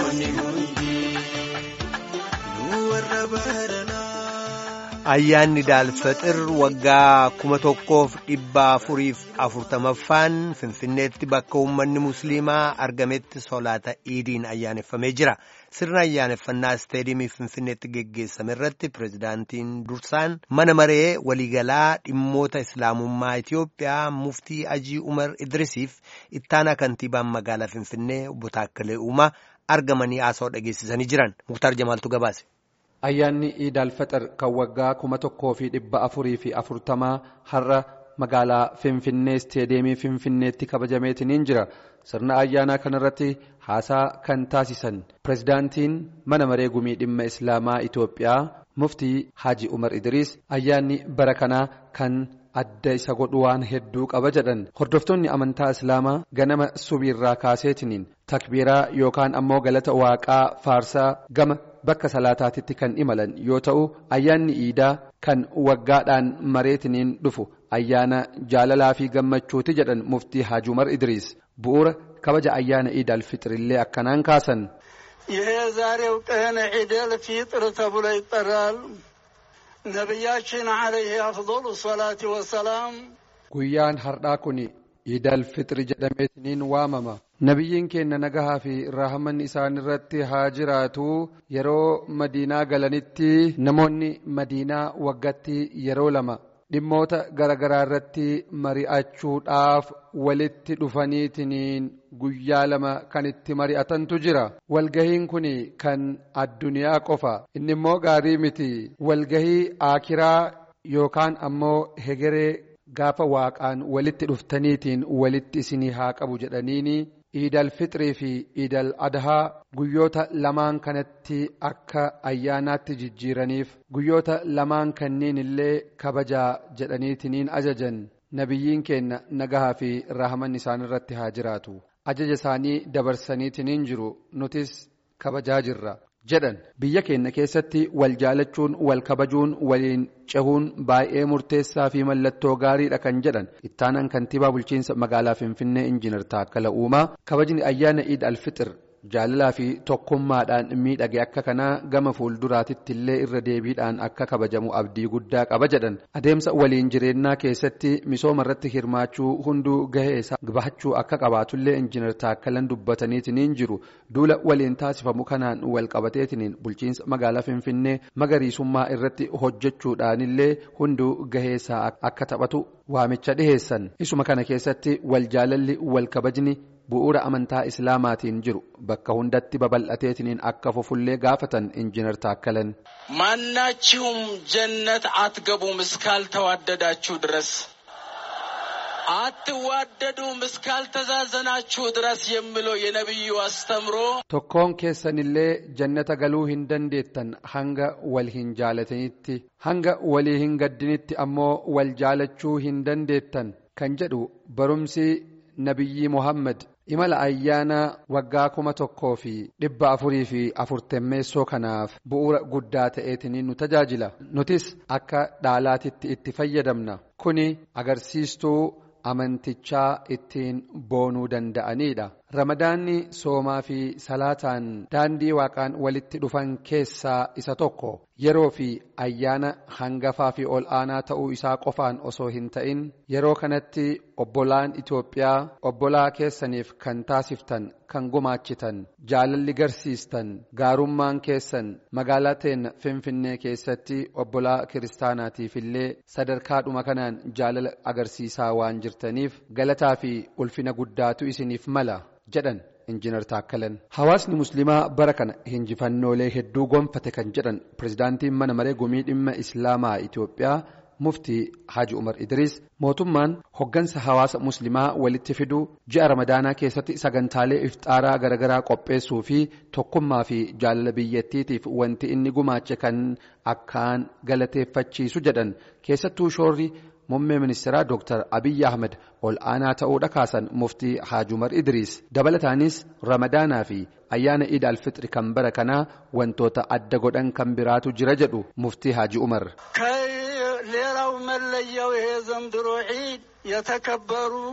namoonni hundi nu warra baranaa. Ayyaanni Daalfaxir waggaa kuma tokkoof dhibba afuriif afurtamaffaan Finfinneetti bakka uummanni Musliimaa argametti solaata iidiin ayyaaneffamee jira. Sirna ayyaaneffannaa isteediyeemii Finfinneetti geggeessame irratti pirezidaantiin dursaan mana maree waliigalaa dhimmoota Islaamummaa Itiyoophiyaa muftii Ajii Umar Idrisiif ittaanaa kantiibaan magaalaa Finfinnee obbo Taakkalee Uumaa argamanii haasawaa dhageessisanii jiran. Muktaar Jamaaltu gabaase. Ayyaanni Iidaal Faxir kan waggaa kuma tokkoo fi dhibba afurii fi afurtamaa har'a magaalaa Finfinnee isteediyeemii Finfinneetti kabajameetiniin jira. Sirna ayyaanaa kanarratti haasaa kan taasisan pirezidaantiin mana maree gumii dhimma Islaamaa Itoophiyaa muftii Haji Umar Idriis ayyaanni bara kanaa kan adda isa godhu waan hedduu qaba jedhan hordoftoonni amantaa islaamaa ganama subiirraa kaaseetiniin takbiiraa yookaan ammoo galata waaqaa faarsaa gama bakka salaataatitti kan imalan yoo ta'u ayyaanni iidaa kan waggaadhaan mareetiniin dhufu ayyaana jaalalaa fi gammachuuti jedhan muftii Haji Umar Idriis bu'uura kabaja ayyaana iidaal fixrillee akkanaan kaasan. ይሄ ዛሬው ቀን ዒደል ፊጥር ተብሎ ይጠራል። ነቢያችን ዓለይህ አፍضሉ ሰላቲ ወሰላም guyyaan har'aa kun iidal fixri jedhameetiniin waamama nabiyyiin keenya nagahaa fi raahaman isaan irratti haa jiraatu yeroo madiinaa galanitti namoonni madiinaa waggatti yeroo lama dhimmoota garagaraa irratti mari'achuudhaaf walitti dhufaniitiniin guyyaa lama kan itti mari'atantu jira walgahiin kun kan addunyaa qofa inni immoo gaarii miti walgahii aakiraa yookaan ammoo hegeree gaafa waaqaan walitti dhuftaniitiin walitti isinii haa qabu jedhaniini iidal fixrii fi iidal adhaa guyyoota lamaan kanatti akka ayyaanaatti jijjiiraniif guyyoota lamaan kanneen illee kabajaa jedhaniitiniin ajajan nabiyyiin keenya nagahaa fi rahaman isaan irratti haa jiraatu ajaja isaanii dabarsaniitiniin jiru nutis kabajaa jirra jedhan biyya keenya keessatti wal jaalachuun wal kabajuun waliin cehuun baay'ee murteessaa fi mallattoo gaariidha kan jedhan ittaanaan kantiibaa bulchiinsa magaalaa finfinnee injiinar taakkala uumaa kabajni ayyaana iid alfixir jaalalaa fi tokkummaadhaan miidhage akka kanaa gama fuulduraatitti illee irra deebiidhaan akka kabajamu abdii guddaa qaba jedhan adeemsa waliin jireenyaa keessatti misooma irratti hirmaachuu hunduu gahee isaa bahachuu akka qabaatullee injiinar taakkalan dubbataniitiniin jiru duula waliin taasifamu kanaan wal qabateetiniin bulchiinsa magaalaa finfinnee magariisummaa irratti hojjechuudhaanillee hunduu gahee isaa akka taphatu waamicha dhiheessan isuma kana keessatti wal jaalalli wal kabajni bu'uura amantaa islaamaatiin jiru bakka hundatti babal'ateetiniin akka fufullee gaafatan injiinar taakkalan. ማናችሁም ጀነት አትገቡም እስካልተዋደዳችሁ ድረስ አትዋደዱም እስካልተዛዘናችሁ ድረስ የሚለው የነቢዩ አስተምሮ tokkoon keessanillee jannata galuu hin dandeettan hanga wal hin jaalatanitti hanga walii hin gaddinitti ammoo wal jaalachuu hin dandeettan kan jedhu barumsi nabiyyi muhammad imala ayyaana waggaa kuma tokkoo fi dhibba afurii fi afurtammeessoo kanaaf bu'uura guddaa ta'eetiniin nu tajaajila nutis akka dhaalaatitti itti fayyadamna kuni agarsiistuu amantichaa ittiin boonuu danda'aniidha ramadaanni soomaa fi salaataan daandii waaqaan walitti dhufan keessaa isa tokko yeroo fi ayyaana hangafaa fi ol aanaa ta'uu isaa qofaan osoo hin ta'in yeroo kanatti obbolaan Itoophiyaa obbolaa keessaniif kan taasiftan kan gumaachitan jaalalli garsiistan gaarummaan keessan magaalaa teenya finfinnee keessatti obbolaa kiristaanaatiif illee sadarkaadhuma kanaan jaalala agarsiisaa waan jirtaniif galataa fi ulfina guddaatu isiniif mala jedhan injiinar taakkalan hawaasni musliimaa bara kana hinjifannoolee hedduu gonfate kan jedhan pirezidaantiin mana maree gumii dhimma islaamaa itoophiyaa muftii haji umar idriis mootummaan hoggansa hawaasa muslimaa walitti fiduu ji'a ramadaanaa keessatti sagantaalee iftaaraa garagaraa qopheessuu fi tokkummaa fi jaalala biyyattiitiif wanti inni gumaache kan akkaan galateeffachiisu jedhan keessattuu shoorri muummee ministeeraa dooktar abiyyi ahmed ol aanaa ta'uudha kaasan muftii haji umar idriis dabalataanis ramadaanaa fi ayyaana iid alfixri kan bara kanaa wantoota adda godhan kan biraatu jira jedhu muftii haji umar ሌላው መለያው ይሄ ዘንድሮ ዒድ የተከበሩ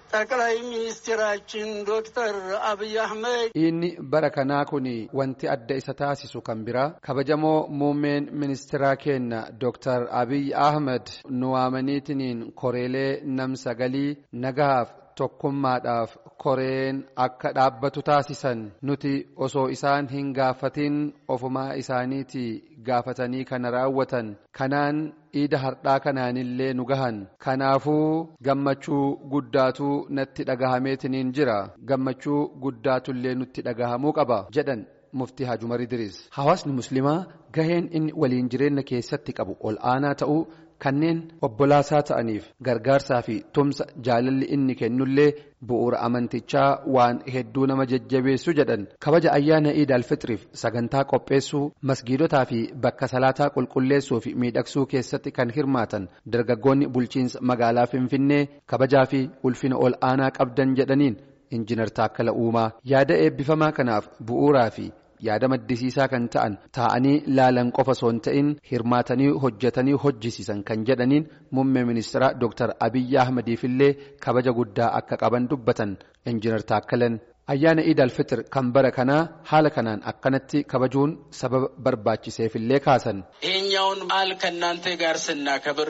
ጠቅላይ ሚኒስትራችን ዶክተር አብይ አህመድ inni bara kanaa kun wanti adda isa taasisu kan biraa kabajamoo muummeen ministeeraa keenya Dr. Abiy Ahmed nu waamaniitiniin koreelee nam sagalii nagahaaf tokkummaadhaaf koreen akka dhaabbatu taasisan nuti osoo isaan hin gaafatin ofumaa isaaniiti gaafatanii kana raawwatan kanaan iida hardhaa kanaanillee nu gahan kanaafuu gammachuu guddaatu natti dhagahameetiniin jira gammachuu guddaatullee nutti dhagahamuu qaba jedhan muftii Haji Umar Idriis hawaasni muslimaa gaheen inni waliin jireenya keessatti qabu ol aanaa ta'uu kanneen obbolaasaa ta'aniif gargaarsaa fi tumsa jaalalli inni kennullee bu'uura amantichaa waan hedduu nama jajjabeessu jedhan kabaja ayyaana iid alfitriif sagantaa qopheessuu masgiidotaa fi bakka salaataa qulqulleessuu fi miidhagsuu keessatti kan hirmaatan dargaggoonni bulchiinsa magaalaa finfinnee kabajaa fi ulfina ol aanaa qabdan jedhaniin injinar taakkala uumaa yaada eebbifamaa kanaaf bu'uuraa fi yaada maddisiisaa kan ta'an taa'anii laalan qofa osoo hin ta'in hirmaatanii hojjetanii hojjisiisan kan jedhaniin muummee ministeeraa Dr. Abiyyi Ahmadiifillee kabaja guddaa akka qaban dubbatan injinar Taakkalan. Ayyaana Iid al-Fixir kan bara kanaa haala kanaan akkanatti kabajuun sababa barbaachiseefillee kaasan. ይሄኛውን በዓል ከእናንተ ጋር ስናከብር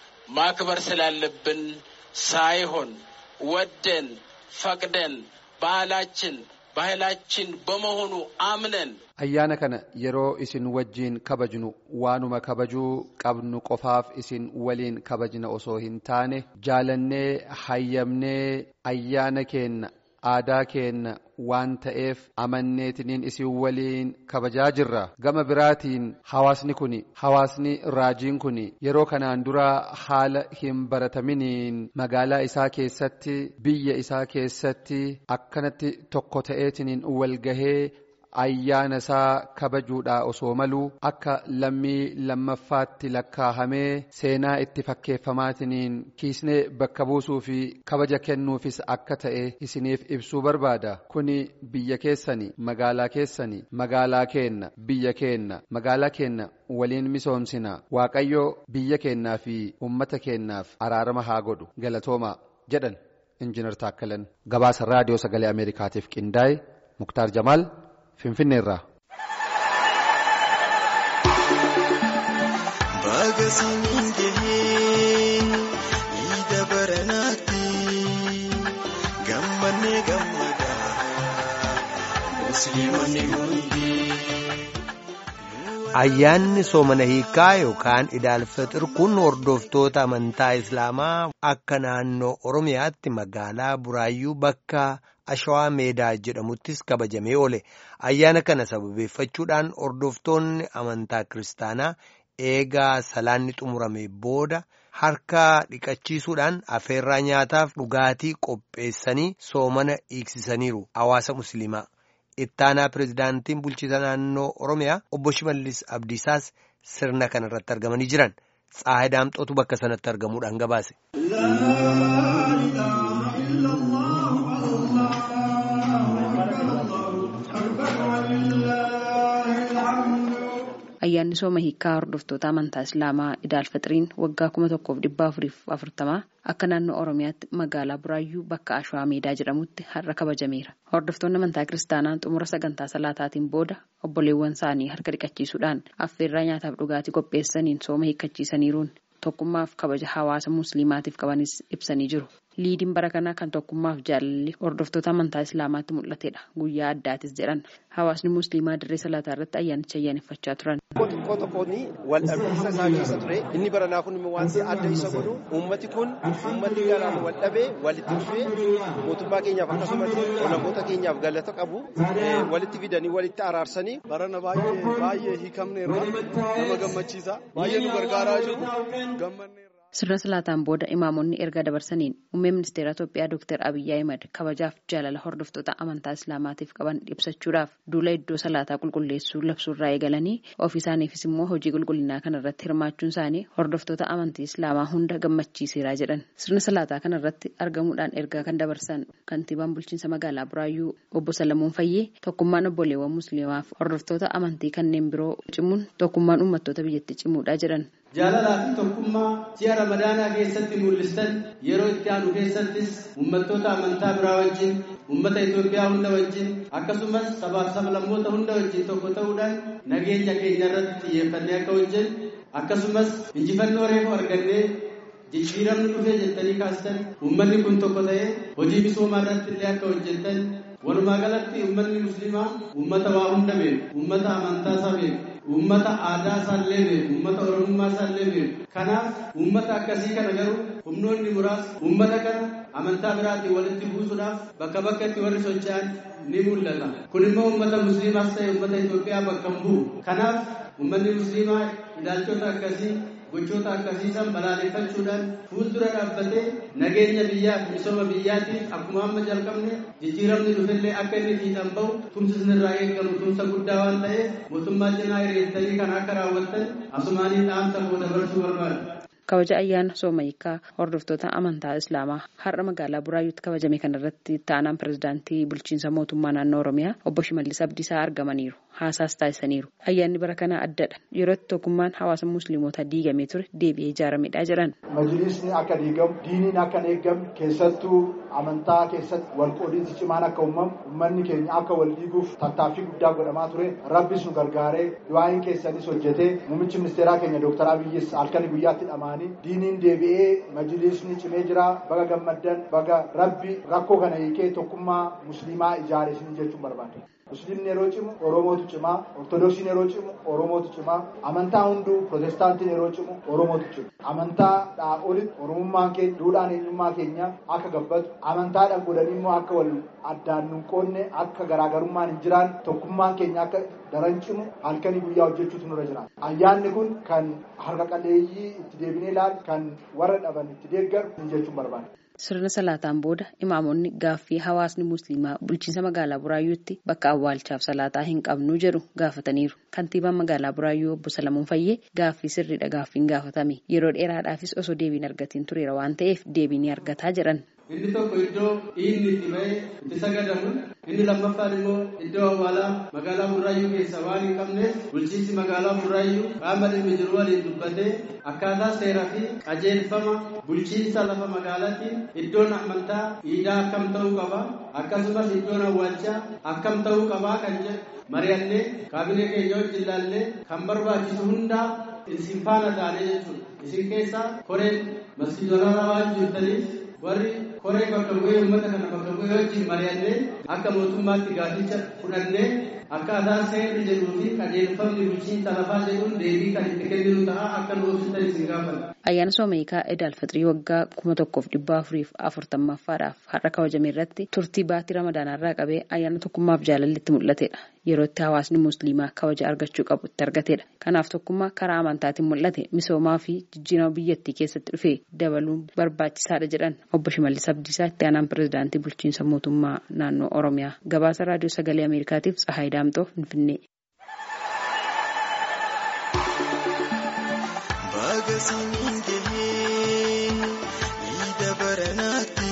ማክበር ስላለብን ሳይሆን ወደን ፈቅደን ባህላችን ባህላችን በመሆኑ አምነን Ayyaana kana yeroo isin wajjiin kabajnu waanuma kabajuu qabnu qofaaf isin waliin kabajna osoo hin taane jaalannee hayyamnee ayyaana keenna aadaa keenna waan ta'eef amanneetiniin isin waliin kabajaa jirra gama biraatiin hawaasni kun hawaasni raajiin kun yeroo kanaan dura haala hin barataminiin magaalaa isaa keessatti biyya isaa keessatti akkanatti tokko ta'eetiniin walgahee ayyaana isaa kabajuudhaa osoo maluu akka lammii lammaffaatti lakkaahamee seenaa itti fakkeeffamaatiniin kiisnee bakka buusuu fi kabaja kennuufis akka ta'e isiniif ibsuu barbaada kuni biyya keessani magaalaa keessani magaalaa keenna biyya keenna magaalaa keenna waliin misoomsina waaqayyo biyya keennaa fi ummata keennaaf araarama haa godhu galatooma jedhan injinar taakkalan gabaasa raadiyoo sagalee ameerikaatiif qindaa'e muktaar jamaal finfinneerraa. Baga siniin gahee iida baranaatti gammannee gammadaa musliimonni hundi. Ayyaanni soomana hiikaa yookaan idaalfaxir kun hordoftoota amantaa Islaamaa akka naannoo Oromiyaatti magaalaa Buraayyuu bakka Ashawaa Meedaa jedhamuttis kabajamee oole. Ayyaana kana sababeeffachuudhaan hordoftoonni amantaa Kiristaanaa eegaa salaanni xumurame booda harka dhiqachiisuudhaan afeerraa nyaataaf dhugaatii qopheessanii soomana hiiksisaniiru hawaasa Musliimaa. Ittaanaa pirezidaantiin bulchiisa naannoo Oromiyaa obbo Shimallis Abdiisaas sirna kana irratti argamanii jiran. Tsaahe Daamxootu bakka sanatti argamuudhaan gabaase. Ayyaanni sooma hiikaa hordoftoota amantaa Islaamaa Idaalfaxiriin waggaa kuma tokkoof dhibba afuriif afurtamaa akka naannoo Oromiyaatti magaalaa Buraayyuu bakka Ashwaa Meedaa jedhamutti har'a kabajameera. Hordoftoonni amantaa Kiristaanaa xumura sagantaa salaataatiin booda obboleewwan isaanii harka dhiqachiisuudhaan affeerraa nyaataaf dhugaatii qopheessaniin sooma hiikkachiisaniiruun tokkummaaf kabaja hawaasa musliimaatiif qabanis ibsanii jiru. Liidiin bara kanaa kan tokkummaaf jaalalli hordoftoota amantaa Islaamaatti mul'atedha. Guyyaa addaatis jedhan hawaasni musliimaa dirree salaataa irratti ayyaanicha ayyaaneffachaa turan. Xiqqoo xiqqoon wal dhabbiinsa isaa keessa ture. Inni baranaa kun wanti adda isa godhu uummati kun uummati garaan wal dhabee walitti dhufee mootummaa keenyaaf akkasumas olaangoota keenyaaf galata qabu walitti fidanii walitti araarsanii. Barana baay'ee baay'ee hiikamne irraa nama gammachiisa. Baay'ee nu gargaaraa jiru. Gammanne Sirna salaataan booda imaamonni erga dabarsaniin muummee ministeera Itoophiyaa Dr. Abiyyi Ahimad kabajaaf jaalala hordoftoota amantaa Islaamaatiif qaban ibsachuudhaaf duula iddoo salaataa qulqulleessuu labsuurraa eegalanii ofii isaaniifis immoo hojii qulqullinaa kanarratti hirmaachuun isaanii hordoftoota amantii Islaamaa hunda gammachiiseera jedhan. Sirna salaataa kanarratti argamuudhaan ergaa kan dabarsan kantiibaan bulchiinsa magaalaa Buraayyuu obbo Salamuun Fayyee tokkummaan obboleewwan musliimaaf hordoftoota amantii kanneen biroo cimuun tokkummaan uummattoota biyyatti cimuudha jedhan. jaalalaa fi tokkummaa ji'a ramadaanaa keessatti mul'istan yeroo itti aanu keessattis uummattoota amantaa biraa wajjin uummata Itoophiyaa hunda wajjin akkasumas sabaaf sablammoota hunda wajjin tokko ta'uudhaan nageenya keenya irratti xiyyeeffannee akka hojjennu akkasumas injifannoo reefu argannee jijjiiramni dhufee jettanii kaastan uummanni kun tokko ta'ee hojii misoomaa irratti illee akka hojjettan walumaa galatti uummanni musliimaa uummata waa hunda beeku uummata amantaa isaa beeku uummata aadaa isaallee beeku uummata oromummaa isaallee beeku kanaaf uummata akkasii kana garuu humnoonni muraasni uummata kana amantaa biraatiin walitti buusuudhaaf bakka bakkatti warri socho'an ni mul'ata kun immoo uummata musliimaas ta'e uummata Itoophiyaa bakka hin bu'u kanaaf uummanni musliimaa ilaalchota akkasii gochoota akkasiisan balaaleffachuudhaan fuuldura dhaabbatee nageenya biyyaa fi misooma biyyaatiif akkuma amma jalqabne jijjiiramni dhufellee akka inni fiixan bahu tumsisni irraa eegamu tumsa guddaa waan ta'eef mootummaa cinaa hiriirtanii kan akka raawwattan asumaanii dhaamsa koo dabarsuu barbaada. kabaja ayyaana soomayikaa hordoftoota amantaa islaamaa har'a magaalaa buraayyuutti kabajame kanarratti ta'anaan pirezidaantii bulchiinsa mootummaa naannoo oromiyaa obbo shimallis abdiisaa argamaniiru haasaas taasisaniiru ayyaanni bara kana addadha yerootti tokkummaan hawaasa musliimotaa diigamee ture deebi'ee ijaaramedha jedhan. majlisni akka diigamu diiniin akka hin eeggamne keessattuu amantaa keessatti walqoodiinsi cimaan akka uumamu uummanni keenya akka wal diiguuf tattaaffii guddaa godhamaa ture rabbis nu gargaaree du'aayin keessanis hojjetee muummichi ministeeraa keenya dooktar abiyyis halkanii guyyaatti dhamaanii diiniin deebi'ee majlisni cimee jira baga gammaddan baga rabbi rakkoo kana hiikee tokkummaa musliimaa ijaare isin jechuun barbaada. musliimni yeroo cimu oromootu cimaa ortodoksiin yeroo cimu oromootu cimaa amantaa hunduu protestaantiin yeroo cimu oromootu cimu amantaadhaa olitti oromummaan keenya duudhaan eenyummaa keenya akka gabbatu amantaadhaan godhanii immoo akka wal addaan nun qoodne akka garaagarummaan hin jiraan tokkummaan keenya akka daran cimu halkanii guyyaa hojjechuutu nurra jira ayyaanni kun kan harka qalleeyyii itti deebinee ilaalu kan warra dhaban itti deeggaru jechuun barbaada. Sirna salaataan booda imaamonni gaaffii hawaasni musliimaa bulchiinsa magaalaa Buraayyuutti bakka awwaalchaaf salaataa hin qabnu jedhu gaafataniiru. Kantiibaan magaalaa Buraayyuu obbo Salamuun Fayyee gaaffii sirriidha gaaffiin gaafatame. Yeroo dheeraadhaafis osoo deebiin argatiin tureera waan ta'eef deebii ni argataa jedhan. Inni tokko iddoo dhiigni itti ba'ee itti sagadamu inni lammaffaan immoo iddoo awwaalaa magaalaa Buraayyuu keessa waan hin qabneef bulchiinsi magaalaa Buraayyuu qaama dhimmi jiru waliin dubbatee akkaataa seeraa fi qajeelfama bulchiinsa lafa magaalaatti iddoon amantaa iidaa akkam ta'uu qaba akkasumas iddoon awwaalchaa akkam ta'uu qabaa kan jedhu mari'annee kaabinee keenya wajjin ilaallee kan barbaachisu hundaa isin faana taanee jechuudha isin keessaa koreen masjiidota waan jirtaniif warri koree bakka bu'ee uummata kana bakka bu'ee wajjin mari'annee akka mootummaatti gaaficha fudhannee akkaataa seerri jedhuu fi qajeelfamni bulchiinsa lafaa jedhuun deebii kan itti kenninu ta'a akka nu hojjetan isin gaafata. Ayyaana Soomayikaa Edaal Fixrii waggaa kuma tokkoof dhibba afuriif afurtammaffaadhaaf har'a kabajame irratti turtii baatii ramadaanarraa qabee ayyaana tokkummaaf jaalalli itti mul'atedha. Yeroo itti hawaasni musliimaa kabaja argachuu qabu itti argatedha. Kanaaf tokkummaa karaa amantaatiin mul'ate misoomaa fi jijjiirama biyyattii keessatti dhufe dabaluun barbaachisaadha jedhan obbo Shimallis Abdiisaa itti aanaan pirezidaantii bulchiinsa mootummaa naannoo Oromiyaa. Gabaasa raadiyoo sagalee Ameerikaatiif Tsahaay Daamtoo Finfinnee. Baga siniin gahee, ii dabara naatti.